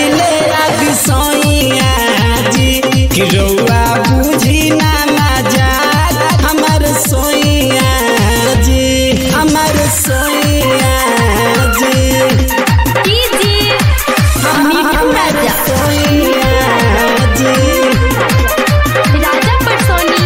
पुजाइले आदि सोइया जी कि रउआ बुझी ना मजाक हमर सोइया जी हमर सोइया जी कीजिए मिठू राजा सोइया जी राजा परसोनी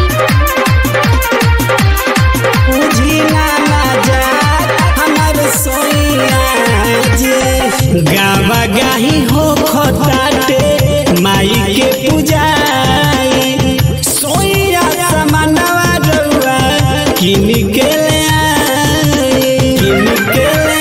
बुझी ना मजाक हमर सोइया जी गावा गाही हो खताटे माई के पूजाई सोइया समानवा रउआ किन के ले आई किन के ले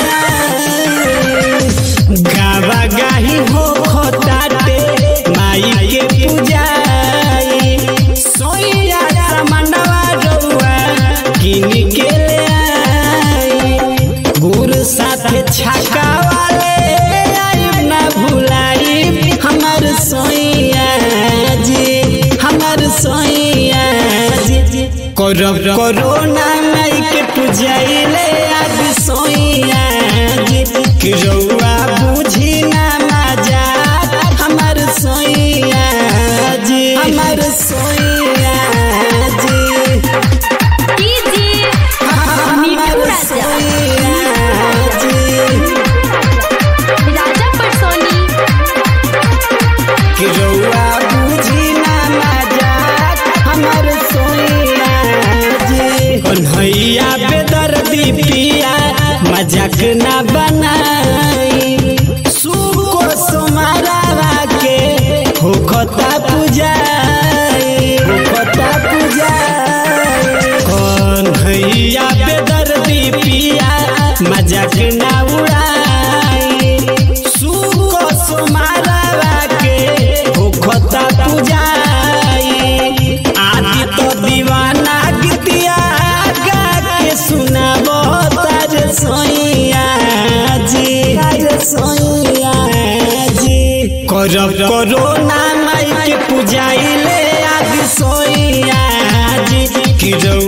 आई गावा गाही हो खताटे माई के पूजाई सोइया समानवा रउआ किन के ले आई गुरु साथे छाका वाले आइब ना भुलाई हमर सोइया जी हमर सोइया जी करब कोरोना नहीं के पुजाइले आज सोइया जी कि रउआ बुझी ना मजाक हमर सोइया जी हमर सोइया जी कीजिए मिठू राजा राजा परसोनी कन्हैया बेदर्दी पिया मजाक ना बनाई सुको सोमारा के होखता पूजाई होखता पूजाई कन्हैया बेदर्दी पिया मजाक ना उड़ाई सुको सोमारा के होखता पूजाई आदि तो दीवाना गीतिया गा के सुनाबो तार सोइया जी तार सोइया जी करब कोरोना माई के पूजाइले आदि सोइया जी कि रउआ